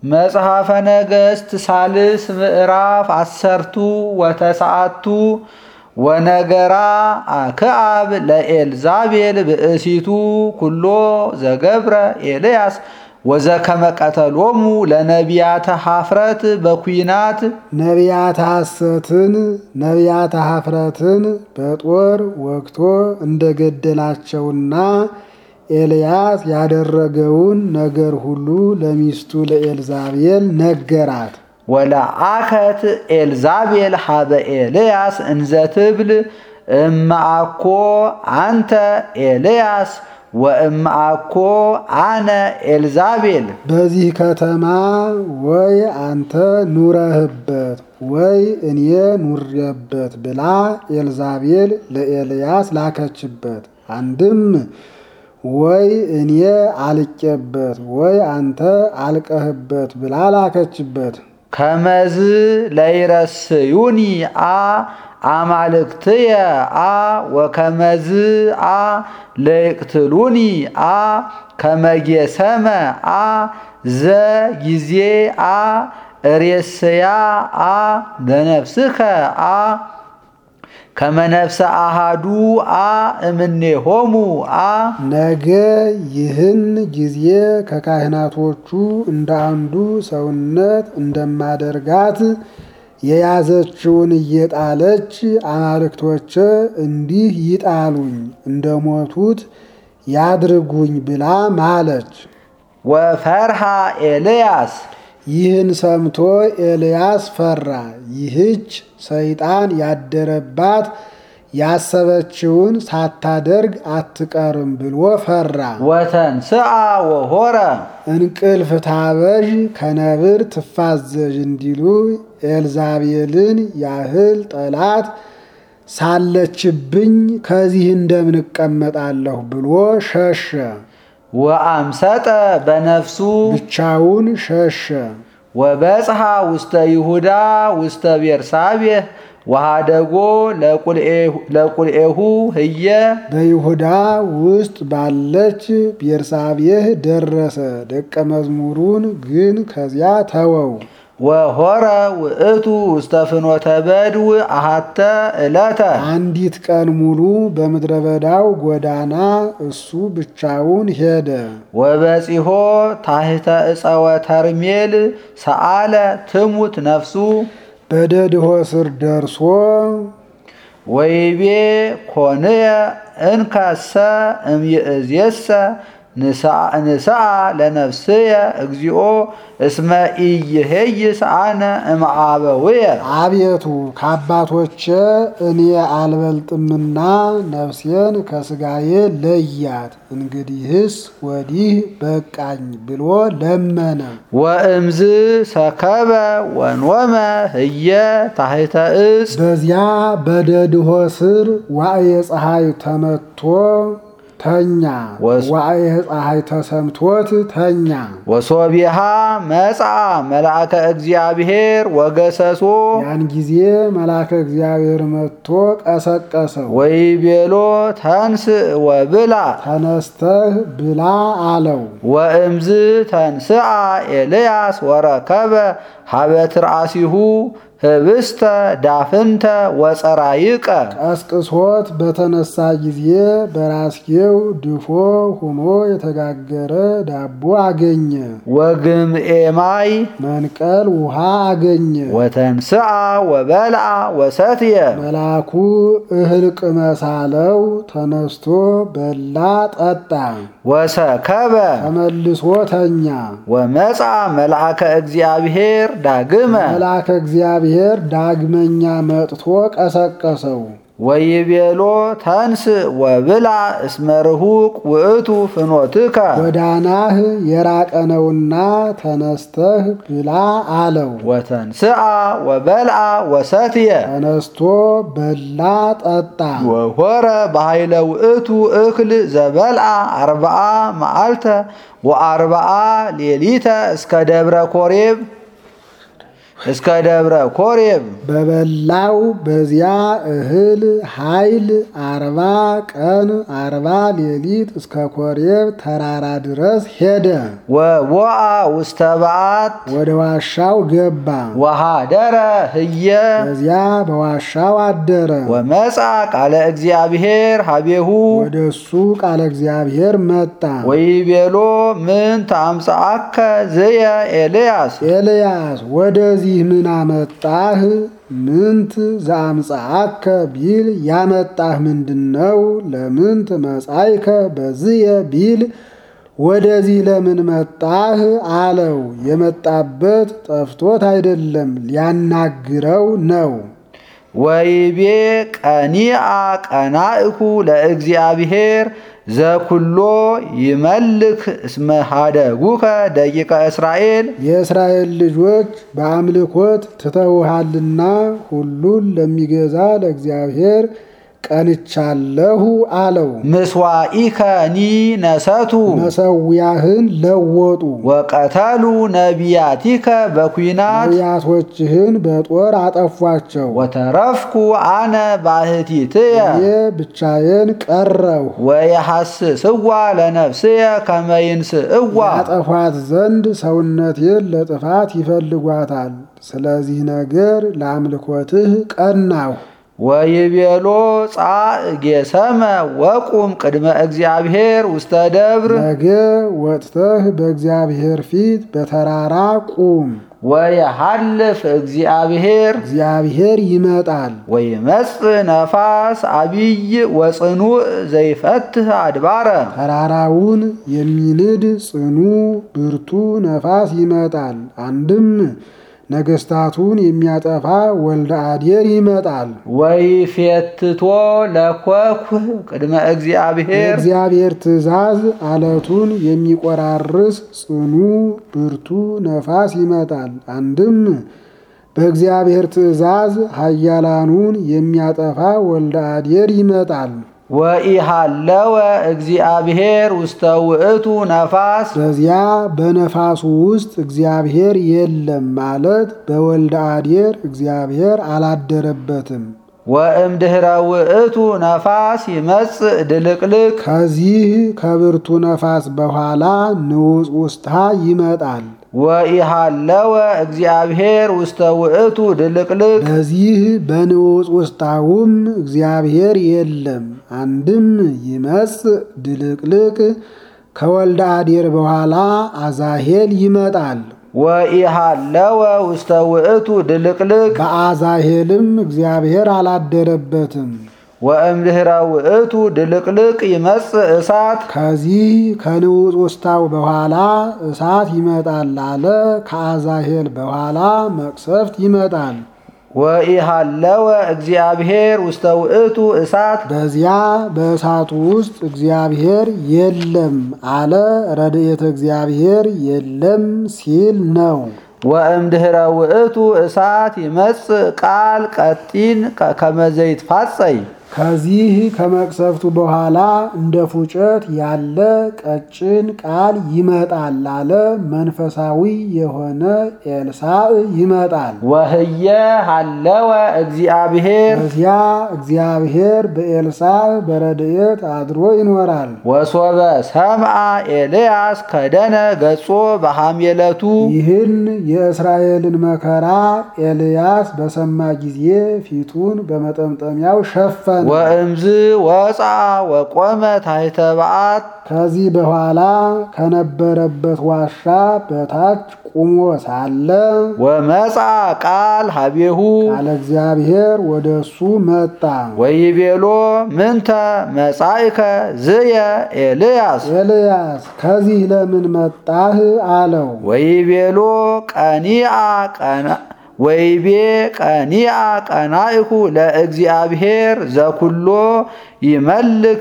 መጽሐፈ ነገሥት ሳልስ ምዕራፍ አሰርቱ ወተስዓቱ ወነገራ አክዓብ ለኤልዛቤል ብእሲቱ ኩሎ ዘገብረ ኤልያስ ወዘከመ ቀተሎሙ ለነቢያተ ሐፍረት በኩናት ነቢያተ ሐሰትን ነቢያተ ሐፍረትን በጦር ወግቶ እንደገደላቸውና ኤልያስ ያደረገውን ነገር ሁሉ ለሚስቱ ለኤልዛቤል ነገራት። ወለአከት ኤልዛቤል ሀበ ኤልያስ እንዘ ትብል እማአኮ አንተ ኤልያስ ወእማአኮ አነ ኤልዛቤል በዚህ ከተማ ወይ አንተ ኑረህበት ወይ እኔ ኑሬበት ብላ ኤልዛቤል ለኤልያስ ላከችበት። አንድም ወይ እኔ አልቄበት ወይ አንተ አልቀህበት ብላ ላከችበት። ከመዝ ለይረስዩኒ አ አማልክትየ አ ወከመዝ አ ለይቅትሉኒ አ ከመጌሰመ አ ዘ ጊዜ አ እሬስያ አ ለነፍስከ አ ከመነፍሰ አሃዱ አ እምኔሆሙ አ ነገ ይህን ጊዜ ከካህናቶቹ እንደ አንዱ ሰውነት እንደማደርጋት የያዘችውን እየጣለች አማልክቶች እንዲህ ይጣሉኝ እንደሞቱት ያድርጉኝ ብላ ማለች። ወፈርሃ ኤልያስ ይህን ሰምቶ ኤልያስ ፈራ። ይህች ሰይጣን ያደረባት ያሰበችውን ሳታደርግ አትቀርም ብሎ ፈራ። ወተንስአ ወሆረ እንቅልፍ ታበዥ ከነብር ትፋዘዥ እንዲሉ ኤልዛቤልን ያህል ጠላት ሳለችብኝ ከዚህ እንደምን እቀመጣለሁ ብሎ ሸሸ። ወአምሰጠ በነፍሱ ብቻውን ሸሸ። ወበጽሐ ውስተ ይሁዳ ውስተ ቤርሳቤህ ወሃደጎ ለቁልኤሁ ህየ በይሁዳ ውስጥ ባለች ቤርሳቤህ ደረሰ። ደቀ መዝሙሩን ግን ከዚያ ተወው። ወሆረ ውእቱ ውስተ ፍኖተ በድው አሃተ ዕለተ አንዲት ቀን ሙሉ በምድረ በዳው ጎዳና እሱ ብቻውን ሄደ። ወበጺሖ ታሕተ ዕፀወ ተርሜል ሰአለ ትሙት ነፍሱ በደድሆ ስር ደርሶ ወይቤ ኮንየ እንከሰ እምይእዜሰ ንስአ ለነፍስየ እግዚኦ እስመ ኢይሄይስ አነ እምአበውየ አቤቱ ከአባቶቼ እኔ አልበልጥምና ነፍሴን ከስጋዬ ለያት፣ እንግዲህስ ወዲህ በቃኝ ብሎ ለመነ። ወእምዝ ሰከበ ወኖመ ህየ ታሕተ ዕፅ በዚያ በደድሆ ስር ዋዕየ ፀሐይ ተመቶ ተኛ። ወስ- ዋዕየ ፀሐይ ተሰምቶት ተኛ። ወሶቢሃ መጽአ መልአከ እግዚአብሔር ወገሰሶ ያን ጊዜ መልአከ እግዚአብሔር መጥቶ ቀሰቀሰው። ወይቤሎ ተንስ ወብላ ተነስተህ ብላ አለው። ወእምዝ ተንስአ ኤልያስ ወረከበ ሀበ ትርአሲሁ ህብስተ ዳፍንተ ወፀራይቀ ቀስቅሶት በተነሳ ጊዜ በራስጌው ድፎ ሆኖ የተጋገረ ዳቦ አገኘ። ወግምኤማይ መንቀል ውሃ አገኘ። ወተንስአ ወበልዓ ወሰትየ መልአኩ እህል ቅመሳለው ተነስቶ በላ ጠጣ። ወሰከበ ተመልሶ ተኛ። ወመጽአ መልአከ እግዚአብሔር ዳግመ መልአከ እግዚአብሔር ዳግመኛ መጥቶ ቀሰቀሰው። ወይቤሎ ተንስ ወብላ እስመ ርሁቅ ውእቱ ፍኖትከ ጎዳናህ የራቀ ነውና ተነስተህ ብላ አለው። ወተንስአ ወበልዓ ወሰትየ ተነስቶ በላ ጠጣ። ወሆረ በኃይለ ውእቱ እክል ዘበልዓ አርብዓ መዓልተ ወአርብዓ ሌሊተ እስከ ደብረ ኮሬብ እስከ ደብረ ኮሬብ በበላው በዚያ እህል ኃይል አርባ ቀን አርባ ሌሊት እስከ ኮሬብ ተራራ ድረስ ሄደ። ወቦአ ውስተ በዓት ወደ ዋሻው ገባ። ወሃደረ ህየ በዚያ በዋሻው አደረ። ወመጻ ቃለ እግዚአብሔር ሀቤሁ ወደ እሱ ቃለ እግዚአብሔር መጣ። ወይቤሎ ምን ታምጽአከ ዝየ ኤልያስ ኤልያስ ወደዚህ ምን አመጣህ? ምንት ዘአምጽአከ ቢል ያመጣህ ምንድነው? ለምንት መጻይከ በዝየ ቢል ወደዚህ ለምን መጣህ አለው። የመጣበት ጠፍቶት አይደለም ሊያናግረው ነው። ወይቤ ቀኒአ ቀናእኩ ለእግዚአብሔር ዘኩሎ ይመልክ እስመ ሀደጉከ ደቂቀ እስራኤል የእስራኤል ልጆች በአምልኮት ትተውሃልና ሁሉን ለሚገዛ ለእግዚአብሔር ቀንቻለሁ አለው። ምስዋኢከኒ ነሰቱ መሰዊያህን ለወጡ፣ ወቀተሉ ነቢያቲከ በኩናት ነቢያቶችህን በጦር አጠፏቸው። ወተረፍኩ አነ ባሕቲትየ እኔ ብቻዬን ቀረሁ። ወየሐስስዋ ለነፍስየ ከመይንስእዋ ያጠፏት ዘንድ ሰውነቴን ለጥፋት ይፈልጓታል። ስለዚህ ነገር ለአምልኮትህ ቀናሁ። ወይቤሎ ጻእ ጌሰመ ወቁም ቅድመ እግዚአብሔር ውስተ ደብር ነገ ወጥተህ በእግዚአብሔር ፊት በተራራ ቁም። ወየሐልፍ እግዚአብሔር እግዚአብሔር ይመጣል። ወይመጽእ ነፋስ አቢይ ወጽኑዕ ዘይፈትህ አድባረ ተራራውን የሚንድ ጽኑ ብርቱ ነፋስ ይመጣል። አንድም ነገስታቱን የሚያጠፋ ወልደ አዴር ይመጣል። ወይፌትቶ ለኮኩህ ቅድመ እግዚአብሔር የእግዚአብሔር ትእዛዝ አለቱን የሚቆራርስ ጽኑ ብርቱ ነፋስ ይመጣል። አንድም በእግዚአብሔር ትእዛዝ ኃያላኑን የሚያጠፋ ወልደ አዴር ይመጣል። ወኢሃለወ እግዚአብሔር ውስተ ውእቱ ነፋስ በዚያ በነፋሱ ውስጥ እግዚአብሔር የለም ማለት በወልደ አዴር እግዚአብሔር አላደረበትም። ወእምድኅረ ውእቱ ነፋስ ይመጽእ ድልቅልቅ ከዚህ ከብርቱ ነፋስ በኋላ ንዑፅ ውስታ ይመጣል። ወኢሃለወ እግዚአብሔር ውስተ ውእቱ ድልቅልቅ በዚህ በንዑፅ ውስጣውም እግዚአብሔር የለም። አንድም ይመጽእ ድልቅልቅ ከወልደ አዴር በኋላ አዛሄል ይመጣል። ወኢሃለወ ውስተ ውእቱ ድልቅልቅ በአዛሄልም እግዚአብሔር አላደረበትም። ወእምድኅረ ውእቱ ድልቅልቅ ይመጽእ እሳት ከዚህ ከንዑፅ ውስታው በኋላ እሳት ይመጣል አለ። ከአዛሄል በኋላ መቅሰፍት ይመጣል። ወኢሃለወ እግዚአብሔር ውስተ ውእቱ እሳት በዚያ በእሳቱ ውስጥ እግዚአብሔር የለም አለ። ረድኤተ እግዚአብሔር የለም ሲል ነው። ወእምድኅረ ውእቱ እሳት ይመጽእ ቃል ቀጢን ከመዘይት ፋጸይ ከዚህ ከመቅሰፍቱ በኋላ እንደ ፉጨት ያለ ቀጭን ቃል ይመጣል አለ። መንፈሳዊ የሆነ ኤልሳዕ ይመጣል። ወህየ ሃለወ እግዚአብሔር በዚያ እግዚአብሔር በኤልሳዕ በረድኤት አድሮ ይኖራል። ወሶበ ሰምዐ ኤልያስ ከደነ ገጾ በሐሜለቱ ይህን የእስራኤልን መከራ ኤልያስ በሰማ ጊዜ ፊቱን በመጠምጠሚያው ሸፈነ። ወእምዝ ወፃ ወቆመ ታሕተ በዓት ከዚህ በኋላ ከነበረበት ዋሻ በታች ቁሞ ሳለ ወመፃ ቃል ሀቤሁ ቃለ እግዚአብሔር ወደ እሱ መጣ። ወይቤሎ ምንተ መጻእከ ዝየ ኤልያስ ኤልያስ ከዚህ ለምን መጣህ? አለው። ወይቤሎ ቀኒአ ቀና ወይቤ ቀኒአ ቀናኢኩ ለእግዚአብሔር ዘኩሎ ይመልክ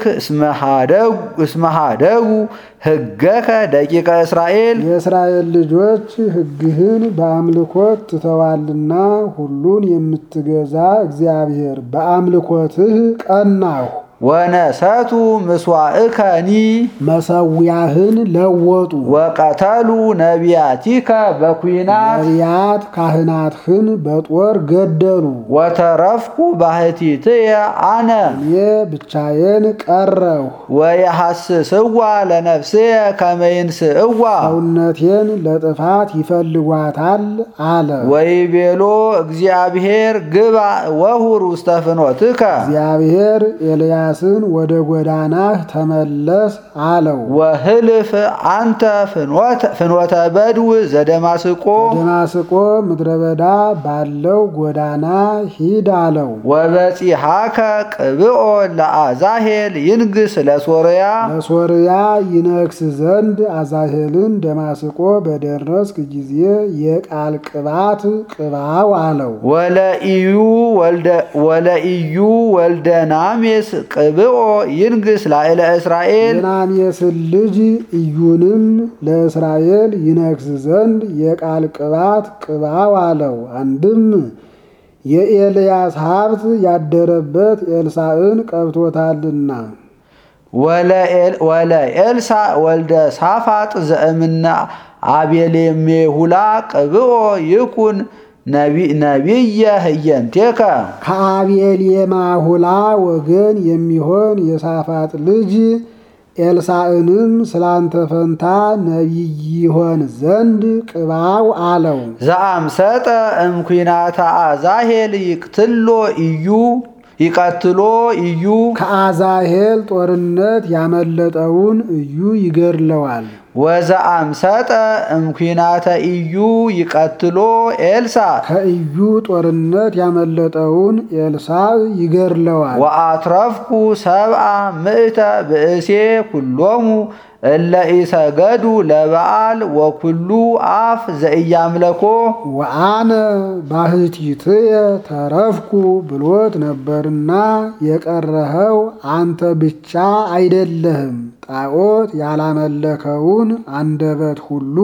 እስመ ኀደጉ ሕገከ ደቂቀ እስራኤል የእስራኤል ልጆች ሕግህን በአምልኮት ትተዋልና ሁሉን የምትገዛ እግዚአብሔር በአምልኮትህ ቀናሁ። ወነሰቱ ምስዋእከኒ መሰዊያህን ለወጡ። ወቀተሉ ነቢያቲከ በኩናት ነቢያት ካህናትህን በጦር ገደሉ። ወተረፍኩ ባሕቲትየ አነ እኔ ብቻዬን ቀረሁ። ወየሐስስዋ ለነፍስየ ከመይንስእዋ ሰውነቴን ለጥፋት ይፈልጓታል አለ። ወይቤሎ እግዚአብሔር ግባ ወሁር ውስተ ፍኖትከ እግዚአብሔር ኤልያስን ወደ ጎዳናህ ተመለስ አለው። ወህልፍ አንተ ፍኖተ- ፍኖተ በድው ዘደማስቆ ደማስቆ ምድረ በዳ ባለው ጎዳና ሂድ አለው። ወበጺሐከ ቅብኦ ለአዛሄል ይንግስ ለሶርያ ለሶርያ ይነግስ ዘንድ አዛሄልን ደማስቆ በደረስክ ጊዜ የቃል ቅባት ቅባው አለው። ወለኢዩ ወልደ- ወለኢዩ ወልደ ናሜስ ቅብኦ ይንግስ ላዕለ እስራኤል የናሜስን ልጅ ኢዩንም ለእስራኤል ይነግስ ዘንድ የቃል ቅባት ቅባው አለው። አንድም የኤልያስ ሀብት ያደረበት ኤልሳዕን ቀብቶታልና። ወለኤል- ወለኤልሳ ወልደ ሳፋጥ ዘእምነ አቤሌሜሁላ ቅብኦ ይኩን ነቢ- ነቢየ ህየንቴከ ከአቤልየማሁላ ወገን የሚሆን የሳፋጥ ልጅ ኤልሳዕንም ስላንተ ፈንታ ነቢይ ይሆን ዘንድ ቅባው አለው። ዘአምሰጠ እምኩናተ አዛሄል ይቅትሎ እዩ ይቀትሎ እዩ ከአዛሄል ጦርነት ያመለጠውን እዩ ይገድለዋል። ወዘአምሰጠ እምኩናተ እዩ ይቀትሎ ኤልሳ ከኢዩ ጦርነት ያመለጠውን ኤልሳዕ ይገድለዋል። ወአትረፍኩ ሰብአ ምእተ ብእሴ ኩሎሙ እለ ኢሰገዱ ለበዓል ወኩሉ አፍ ዘኢያምለኮ ወአነ ባሕቲትየ ተረፍኩ ብሎት ነበርና የቀረኸው አንተ ብቻ አይደለህም። ጣዖት ያላመለከውን አንደበት ሁሉ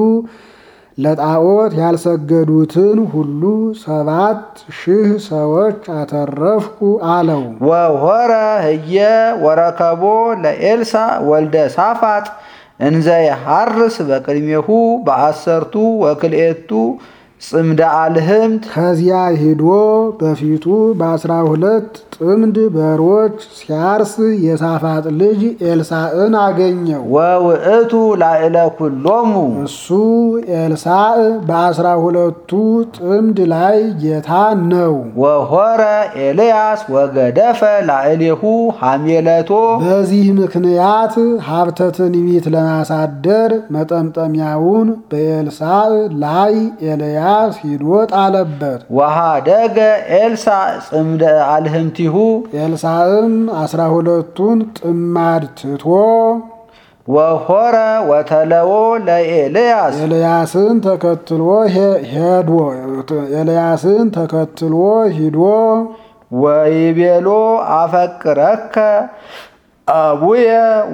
ለጣዖት ያልሰገዱትን ሁሉ ሰባት ሺህ ሰዎች አተረፍኩ አለው። ወሆረ ህየ ወረከቦ ለኤልሳ ወልደ ሳፋጥ እንዘ የሐርስ በቅድሜሁ በአሰርቱ ወክልኤቱ ጽምደ አልህምት ከዚያ ሂዶ በፊቱ በአስራ ሁለት ጥምድ በሮች ሲያርስ የሳፋጥ ልጅ ኤልሳዕን አገኘው። ወውእቱ ላዕለ ኩሎሙ እሱ ኤልሳዕ በአስራ ሁለቱ ጥምድ ላይ ጌታ ነው። ወሆረ ኤልያስ ወገደፈ ላዕሌሁ ሐሜለቶ በዚህ ምክንያት ሀብተ ትንቢት ለማሳደር መጠምጠሚያውን በኤልሳዕ ላይ ኤልያስ ሂዶ ጣለበት። ወሃደገ ኤልሳ ጽምደ አልህምቲሁ ኤልሳዕም አስራ ሁለቱን ጥማድ ትቶ ወሆረ ወተለዎ ለኤልያስ ኤልያስን ተከትሎ ሄ- ሄዶ ኤልያስን ተከትሎ ሂዶ ወይቤሎ አፈቅረከ አቡየ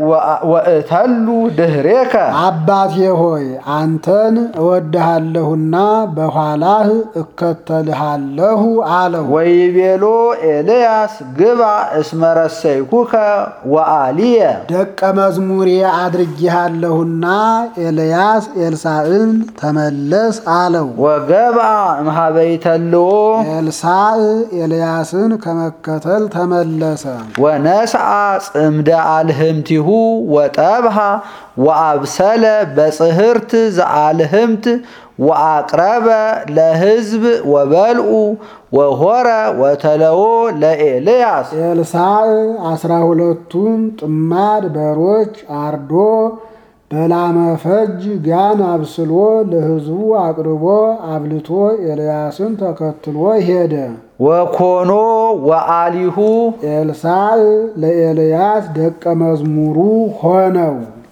ወእተሉ ድህሬከ አባቴ ሆይ አንተን እወድሃለሁና በኋላህ እከተልሃለሁ አለው። ወይቤሎ ኤልያስ ግባ እስመረሰይኩከ ወአልየ ደቀ መዝሙሬ አድርጌሃለሁና ኤልያስ ኤልሳዕን ተመለስ አለው። ወገብአ እምሃበይተልዎ ኤልሳዕ ኤልያስን ከመከተል ተመለሰ። ወነስአ ጽምደ አልህምቲሁ ወጠብሃ ወአብሰለ በጽህርት ዘአልህምት ወአቅረበ ለሕዝብ ወበልዑ ወሆረ ወተለዎ ለኤልያስ ኤልሳዕ አስራ ሁለቱን ጥማድ በሮች አርዶ በላመፈጅ ጋን አብስሎ ለሕዝቡ አቅርቦ አብልቶ ኤልያስን ተከትሎ ሄደ። ወኮኖ ወአሊሁ ኤልሳዕ ለኤልያስ ደቀ መዝሙሩ ሆነው።